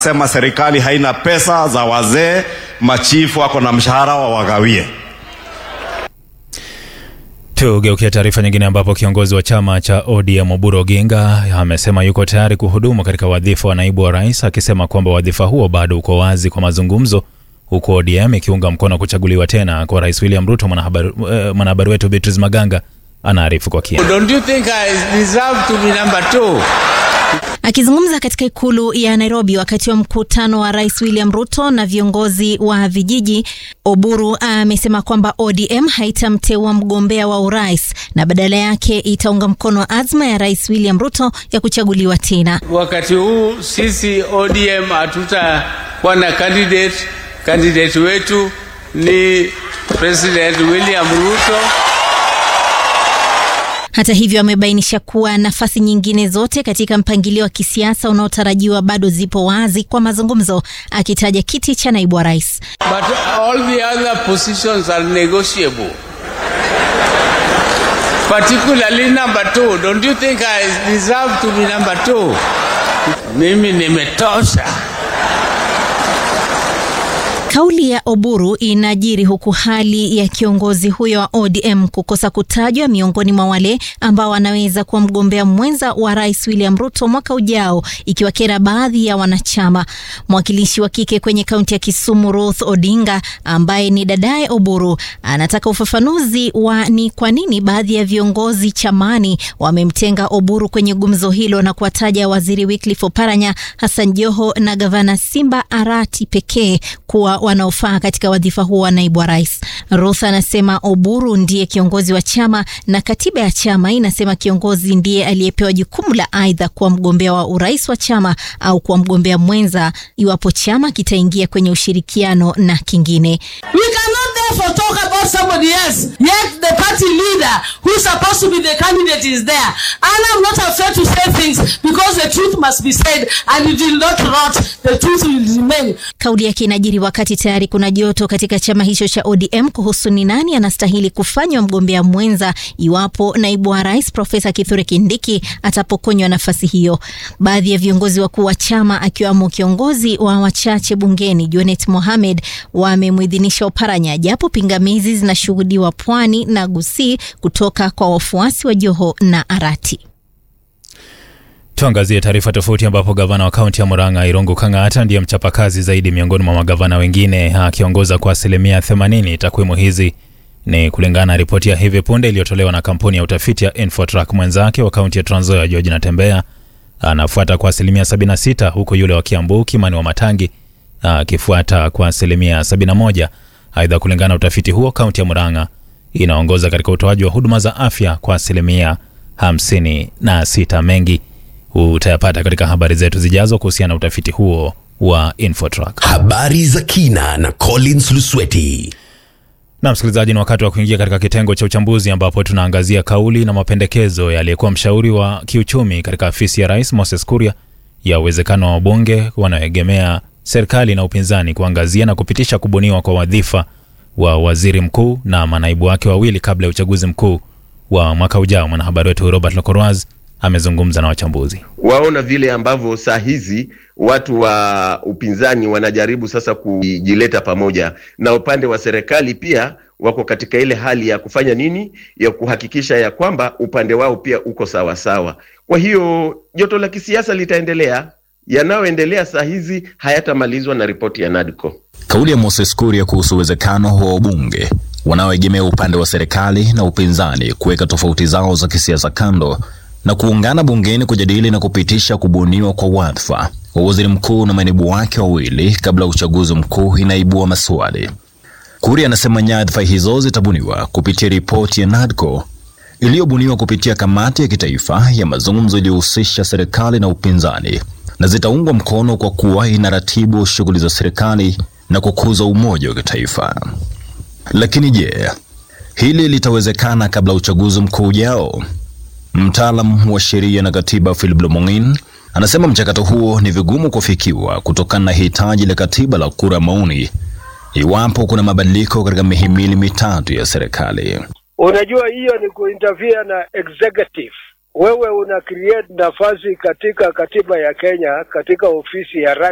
Sema serikali haina pesa za wazee, machifu wako na mshahara wa wagawie. Tugeukia taarifa nyingine ambapo kiongozi wa chama cha ODM Oburu Oginga amesema yuko tayari kuhudumu katika wadhifa wa naibu wa rais, akisema kwamba wadhifa huo bado uko wazi kwa mazungumzo, huku ODM ikiunga mkono kuchaguliwa tena kwa rais William Ruto. Mwanahabari eh, mwanahabari wetu Beatrice Maganga anaarifu kwa kina. Don't you think I deserve to be number two? Akizungumza katika ikulu ya Nairobi wakati wa mkutano wa rais William Ruto na viongozi wa vijiji, Oburu amesema kwamba ODM haitamteua mgombea wa urais na badala yake itaunga mkono azma ya rais William Ruto ya kuchaguliwa tena. Wakati huu sisi ODM hatutakuwa na candidate. Candidate wetu ni President William Ruto. Hata hivyo amebainisha kuwa nafasi nyingine zote katika mpangilio wa kisiasa unaotarajiwa bado zipo wazi kwa mazungumzo, akitaja kiti cha naibu wa rais. But all the other positions are negotiable. Particularly number two. Don't you think I deserve to be number two? Mimi nimetosha. Kauli ya Oburu inajiri huku hali ya kiongozi huyo wa ODM kukosa kutajwa miongoni mwa wale ambao wanaweza kuwa mgombea mwenza wa rais William Ruto mwaka ujao, ikiwakera baadhi ya wanachama. Mwakilishi wa kike kwenye kaunti ya Kisumu, Ruth Odinga, ambaye ni dadaye Oburu, anataka ufafanuzi wa ni kwa nini baadhi ya viongozi chamani wamemtenga Oburu kwenye gumzo hilo na kuwataja waziri Wycliffe Oparanya, Hassan Joho na gavana Simba Arati pekee kuwa wanaofaa katika wadhifa huo wa naibu wa rais. Ruth anasema Oburu ndiye kiongozi wa chama na katiba ya chama inasema kiongozi ndiye aliyepewa jukumu la aidha kuwa mgombea wa urais wa chama au kuwa mgombea mwenza iwapo chama kitaingia kwenye ushirikiano na kingine. We cannot therefore talk about somebody else, yet the party leader who's supposed to be the candidate is there. And I'm not afraid to say things because the truth must be said and it will not rot, the truth will remain. Kauli yake inajiri wakati tayari kuna joto katika chama hicho cha ODM kuhusu ni nani anastahili kufanywa mgombea mwenza iwapo naibu wa rais Profesa Kithure Kindiki atapokonywa nafasi hiyo. Baadhi ya viongozi wakuu wa chama akiwamo kiongozi wa wachache bungeni Junet Mohamed wamemwidhinisha Oparanya, japo pingamizi zinashuhudiwa Pwani na Gusii kutoka kwa wafuasi wa Joho na Arati. Tuangazie taarifa tofauti ambapo gavana wa kaunti ya Murang'a Irungu Kang'ata ndiye mchapakazi zaidi miongoni mwa magavana wengine akiongoza kwa asilimia 80. Takwimu hizi ni kulingana na ripoti ya hivi punde iliyotolewa na kampuni ya utafiti ya Infotrack. Mwenzake wa kaunti ya Trans Nzoia George Natembeya anafuata kwa asilimia 76, huku yule wa Kiambu Kimani wa Matangi akifuata kwa asilimia 71. Aidha, kulingana na utafiti huo, kaunti ya Murang'a inaongoza katika utoaji wa huduma za afya kwa asilimia 56. Mengi utayapata katika habari zetu zijazo kuhusiana na utafiti huo wa Infotrack. Habari za kina na Collins Lusweti. Na msikilizaji, ni wakati wa kuingia katika kitengo cha uchambuzi ambapo tunaangazia kauli na mapendekezo yaliyekuwa mshauri wa kiuchumi katika afisi ya rais Moses Kuria ya uwezekano wa wabunge wanaoegemea serikali na upinzani kuangazia na kupitisha kubuniwa kwa wadhifa wa waziri mkuu na manaibu wake wawili kabla ya uchaguzi mkuu wa mwaka ujao. Mwanahabari wetu Robert Lokoroaz amezungumza na wachambuzi. Waona vile ambavyo saa hizi watu wa upinzani wanajaribu sasa kujileta pamoja na upande wa serikali pia wako katika ile hali ya kufanya nini, ya kuhakikisha ya kwamba upande wao pia uko sawa sawa. Kwa hiyo joto la kisiasa litaendelea, yanayoendelea saa hizi hayatamalizwa na ripoti ya NADCO. Kauli ya Moses Kuria kuhusu uwezekano wa wabunge wanaoegemea upande wa serikali na upinzani kuweka tofauti zao za kisiasa kando na kuungana bungeni kujadili na kupitisha kubuniwa kwa wadhifa wa waziri mkuu na manaibu wake wawili kabla ya uchaguzi mkuu inaibua maswali. Kuria anasema nyadhifa hizo zitabuniwa kupitia ripoti ya NADCO iliyobuniwa kupitia kamati ya kitaifa ya mazungumzo iliyohusisha serikali na upinzani na zitaungwa mkono kwa kuwa inaratibu shughuli za serikali na kukuza umoja wa kitaifa. Lakini je, hili litawezekana kabla uchaguzi mkuu ujao? Mtaalam wa sheria na katiba Philip Lomong'in anasema mchakato huo ni vigumu kufikiwa kutokana na hitaji la katiba la kura maoni iwapo kuna mabadiliko katika mihimili mitatu ya serikali. Unajua, hiyo ni kuinterfere na executive. Wewe una create nafasi katika katiba ya Kenya, katika ofisi ya rais,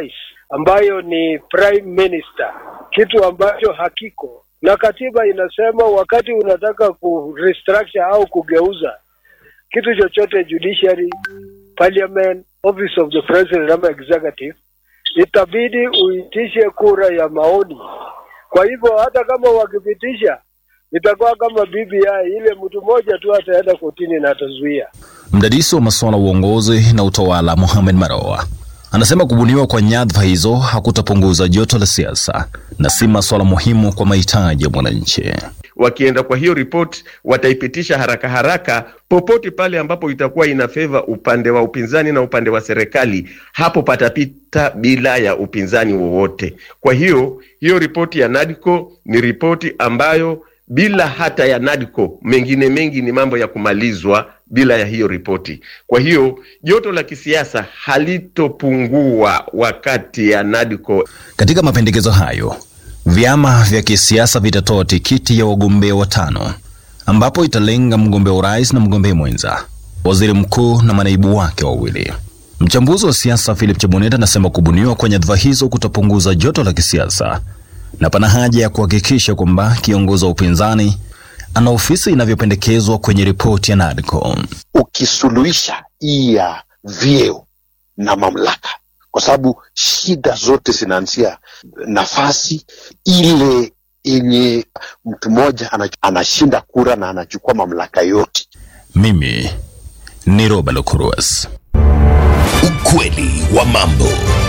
ambayo ni prime minister, kitu ambacho hakiko na katiba inasema wakati unataka ku restructure au kugeuza kitu chochote judiciary, parliament, office of the president ama executive, itabidi uitishe kura ya maoni. Kwa hivyo hata kama wakipitisha itakuwa kama BBI, ile mtu mmoja tu ataenda kotini na atazuia. Mdadisi wa masuala ya uongozi na utawala Mohamed Maroa anasema kubuniwa kwa nyadhifa hizo hakutapunguza joto la siasa na si masuala muhimu kwa mahitaji ya mwananchi. Wakienda kwa hiyo ripoti, wataipitisha haraka haraka popote pale ambapo itakuwa ina favor upande wa upinzani na upande wa serikali, hapo patapita bila ya upinzani wowote. Kwa hiyo hiyo ripoti ya NADCO ni ripoti ambayo bila hata ya NADCO mengine mengi ni mambo ya kumalizwa bila ya hiyo ripoti. Kwa hiyo joto la kisiasa halitopungua wakati ya NADCO. Katika mapendekezo hayo, vyama vya kisiasa vitatoa tikiti ya wagombea watano, ambapo italenga mgombea urais na mgombea mwenza, waziri mkuu na manaibu wake wawili. Mchambuzi wa siasa Philip Cheboneta anasema kubuniwa kwa nyadhifa hizo kutapunguza joto la kisiasa na pana haja ya kuhakikisha kwamba kiongozi wa upinzani ana ofisi inavyopendekezwa kwenye ripoti ya NADCO. ukisuluhisha hii ya vyeo na mamlaka, kwa sababu shida zote zinaanzia nafasi ile yenye mtu mmoja ana- anashinda kura na anachukua mamlaka yote. Mimi ni Robert Lukuruas. Ukweli wa mambo.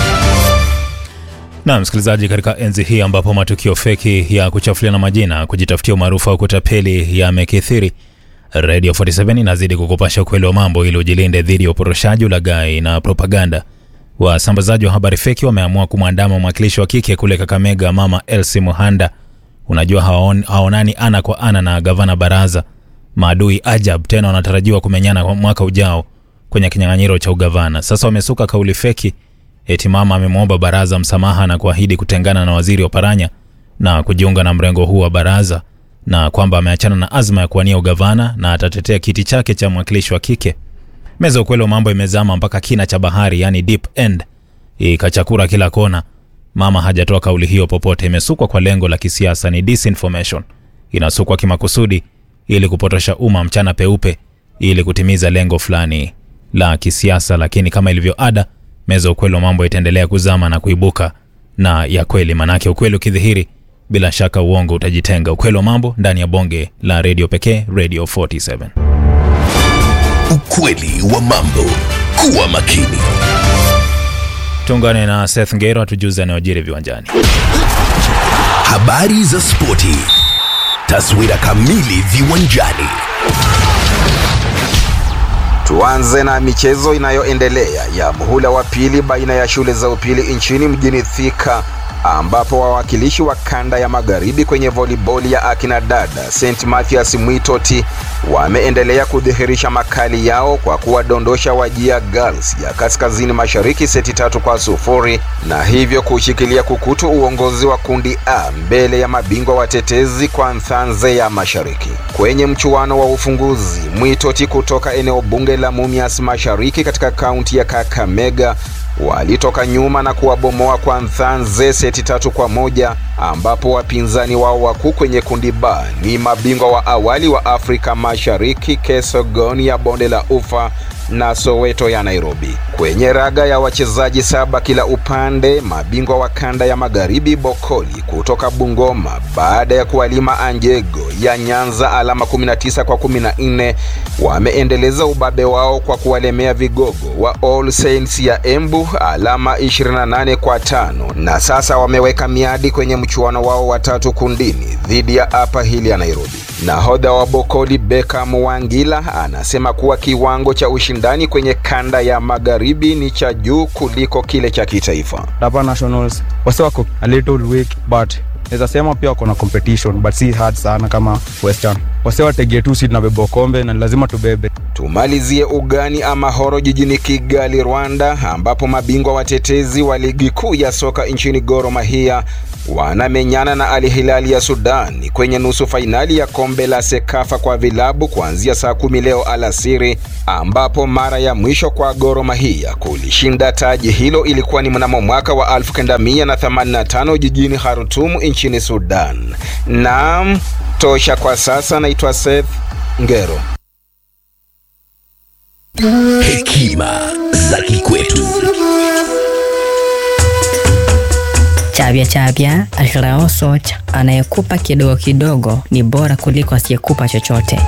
Na msikilizaji, katika enzi hii ambapo matukio feki ya kuchafuliana majina, kujitafutia umaarufu au kutapeli yamekithiri, Radio 47 inazidi kukupasha ukweli wa mambo ili ujilinde dhidi ya uporoshaji, ulaghai na propaganda. Wasambazaji wa habari feki wameamua kumwandama mwakilishi wa kike kule Kakamega, Mama Elsie Muhanda. Unajua hawaon, haonani ana kwa ana na gavana Baraza. Maadui ajab tena wanatarajiwa kumenyana kwa mwaka ujao kwenye kinyang'anyiro cha ugavana. Sasa wamesuka kauli feki eti mama amemwomba baraza msamaha na kuahidi kutengana na waziri Oparanya na kujiunga na mrengo huu wa baraza na kwamba ameachana na azma ya kuwania ugavana na atatetea kiti chake cha mwakilishi wa kike. Meza ya ukweli wa mambo imezama mpaka kina cha bahari, yani deep end, ikachakura kila kona. Mama hajatoa kauli hiyo popote, imesukwa kwa lengo la kisiasa, ni disinformation. Inasukwa kimakusudi ili kupotosha umma mchana peupe, ili kutimiza lengo fulani la kisiasa. Lakini kama ilivyo ada, meza ya ukweli wa mambo itaendelea kuzama na kuibuka na ya kweli, manake ukweli ukidhihiri, bila shaka uongo utajitenga. Ukweli wa mambo ndani ya bonge la redio pekee, Radio 47. Ukweli wa mambo. Kuwa makini. Tuungane na Seth Ngero atujuze anayojiri viwanjani. Habari za spoti. Taswira kamili viwanjani. Tuanze na michezo inayoendelea ya muhula wa pili baina ya shule za upili nchini mjini Thika ambapo wawakilishi wa kanda ya magharibi kwenye voliboli ya akina dada St Mathias Mwitoti wameendelea kudhihirisha makali yao kwa kuwadondosha Wajia Girls ya kaskazini mashariki seti tatu kwa sufuri na hivyo kushikilia kukutu uongozi wa kundi A mbele ya mabingwa watetezi kwa Nzanze ya mashariki. Kwenye mchuano wa ufunguzi, Mwitoti kutoka eneo bunge la Mumias mashariki katika kaunti ya Kakamega walitoka nyuma na kuwabomoa kwa Nzanze seti tatu kwa moja ambapo wapinzani wao wakuu kwenye kundi B ni mabingwa wa awali wa Afrika Mashariki Kesogoni ya bonde la Ufa na Soweto ya Nairobi. Kwenye raga ya wachezaji saba kila upande, mabingwa wa kanda ya magharibi Bokoli kutoka Bungoma baada ya kuwalima Anjego ya Nyanza alama 19 kwa 14 wameendeleza ubabe wao kwa kuwalemea vigogo wa All Saints ya Embu alama 28 kwa tano na sasa wameweka miadi kwenye mchuano wao wa tatu kundini dhidi ya Upper Hill ya Nairobi. Nahodha wa Bokoli Beckham Wangila anasema kuwa kiwango cha ushindani kwenye kanda ya magharibi ni cha juu kuliko kile cha kitaifa. Hapa Nationals wase wako a little weak but naweza sema pia wako na competition but si hard sana kama Western. wase wategee tu si tunabeba kombe na ni lazima tubebe Tumalizie ugani ama horo jijini Kigali, Rwanda, ambapo mabingwa watetezi wa ligi kuu ya soka nchini Gor Mahia wanamenyana na Al Hilal ya Sudan kwenye nusu fainali ya kombe la Sekafa kwa vilabu kuanzia saa kumi leo alasiri, ambapo mara ya mwisho kwa Gor Mahia kulishinda taji hilo ilikuwa ni mnamo mwaka wa 1985 jijini Khartoum nchini Sudan. Naam, tosha kwa sasa. Naitwa Seth Ngero. Hekima za kikwetu. Chavya chavya alirao socha, anayekupa kidogo kidogo ni bora kuliko asiyekupa chochote.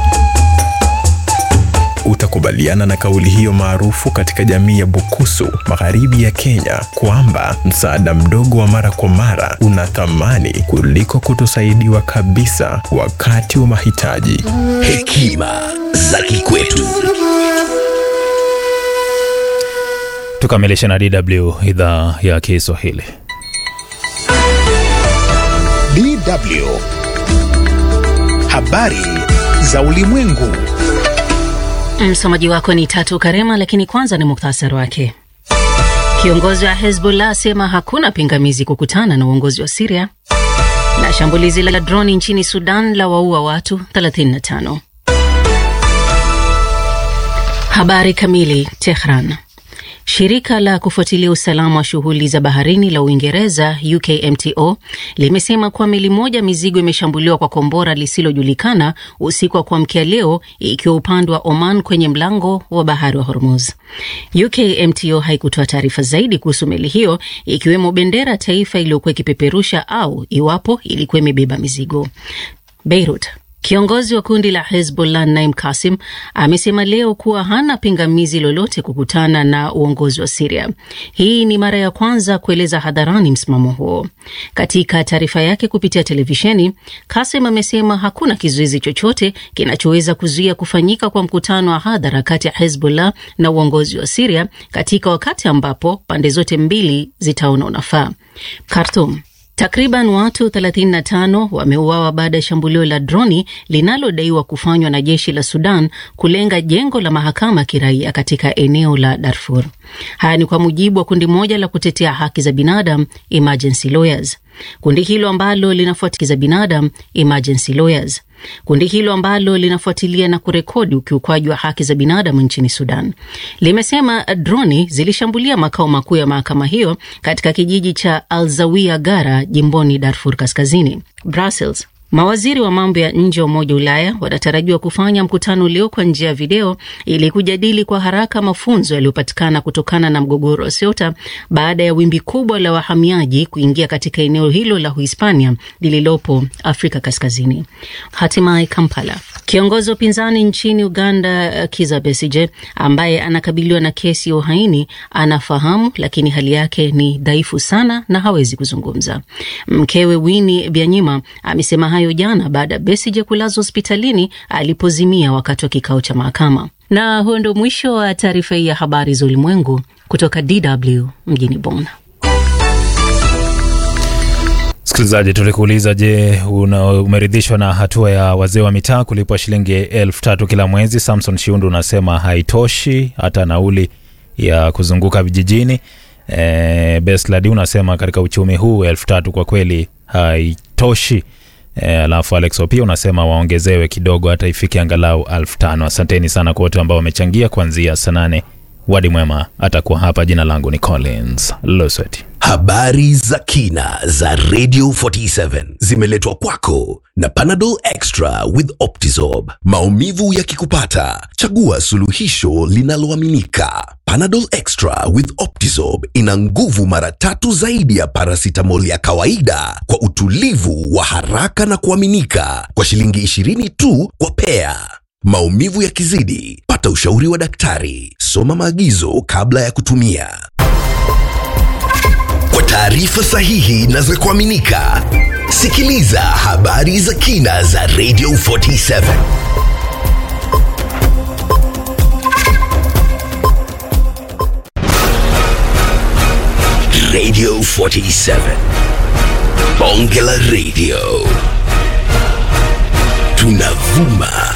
Utakubaliana na kauli hiyo maarufu katika jamii ya Bukusu, magharibi ya Kenya, kwamba msaada mdogo wa mara kwa mara una thamani kuliko kutosaidiwa kabisa wakati wa mahitaji. Hekima za kikwetu. Tukamilishe na DW idhaa ya Kiswahili. DW. Habari za ulimwengu. Msomaji wako ni Tatu Karema, lakini kwanza ni muktasari wake. Kiongozi wa Hezbollah asema hakuna pingamizi kukutana na uongozi wa Siria, na shambulizi la droni nchini Sudan la waua watu 35. Habari kamili. Tehran. Shirika la kufuatilia usalama wa shughuli za baharini la Uingereza, UKMTO, limesema kuwa meli moja mizigo imeshambuliwa kwa kombora lisilojulikana usiku wa kuamkia leo, ikiwa upande wa Oman kwenye mlango wa bahari wa Hormuz. UKMTO haikutoa taarifa zaidi kuhusu meli hiyo, ikiwemo bendera taifa iliyokuwa ikipeperusha au iwapo ilikuwa imebeba mizigo. Beirut. Kiongozi wa kundi la Hezbollah Naim Kasim amesema leo kuwa hana pingamizi lolote kukutana na uongozi wa Siria. Hii ni mara ya kwanza kueleza hadharani msimamo huo. Katika taarifa yake kupitia televisheni, Kasim amesema hakuna kizuizi chochote kinachoweza kuzuia kufanyika kwa mkutano wa hadhara kati ya Hezbollah na uongozi wa Siria katika wakati ambapo pande zote mbili zitaona unafaa. Khartoum. Takriban watu 35 wameuawa baada ya shambulio la droni linalodaiwa kufanywa na jeshi la Sudan kulenga jengo la mahakama ya kiraia katika eneo la Darfur. Haya ni kwa mujibu wa kundi moja la kutetea haki za binadamu Emergency Lawyers. Kundi hilo ambalo linafuatilia za binadamu Emergency Lawyers Kundi hilo ambalo linafuatilia na kurekodi ukiukwaji wa haki za binadamu nchini Sudan limesema droni zilishambulia makao makuu ya mahakama hiyo katika kijiji cha Alzawia Gara jimboni Darfur Kaskazini. Brussels. Mawaziri wa mambo ya nje wa Umoja wa Ulaya wanatarajiwa kufanya mkutano leo kwa njia ya video ili kujadili kwa haraka mafunzo yaliyopatikana kutokana na mgogoro wa Ceuta baada ya wimbi kubwa la wahamiaji kuingia katika eneo hilo la Uhispania lililopo Afrika Kaskazini. Hatimaye Kampala. Kiongozi wa upinzani nchini Uganda Kizza Besigye ambaye anakabiliwa na kesi ya uhaini anafahamu, lakini hali yake ni dhaifu sana na hawezi kuzungumza. Mkewe Winnie Byanyima amesema hayo jana baada ya Besigye kulazwa hospitalini alipozimia wakati wa kikao cha mahakama. Na huo ndio mwisho wa taarifa hii ya habari za ulimwengu kutoka DW mjini Bonn. Msikilizaji, tulikuuliza, je, una umeridhishwa na hatua ya wazee wa mitaa kulipwa shilingi elfu tatu kila mwezi? Samson Shiundu unasema haitoshi hata nauli ya kuzunguka vijijini. E, Besladi unasema katika uchumi huu elfu tatu kwa kweli haitoshi. E, alafu Alex Opia unasema waongezewe kidogo hata ifike angalau elfu tano. Asanteni sana kwa wote ambao wamechangia kuanzia saa nane. Wadi mwema atakuwa hapa. Jina langu ni Collins Loswet. Habari za kina za Radio 47 zimeletwa kwako na Panadol Extra with Optizorb. Maumivu yakikupata, chagua suluhisho linaloaminika. Panadol Extra with Optizorb ina nguvu mara tatu zaidi ya paracetamol ya kawaida kwa utulivu wa haraka na kuaminika kwa shilingi 20 tu kwa pea. Maumivu yakizidi, pata ushauri wa daktari. Soma maagizo kabla ya kutumia. Kwa taarifa sahihi na za kuaminika, sikiliza habari za kina za Radio 47. Radio 47. Bonge la Radio. tunavuma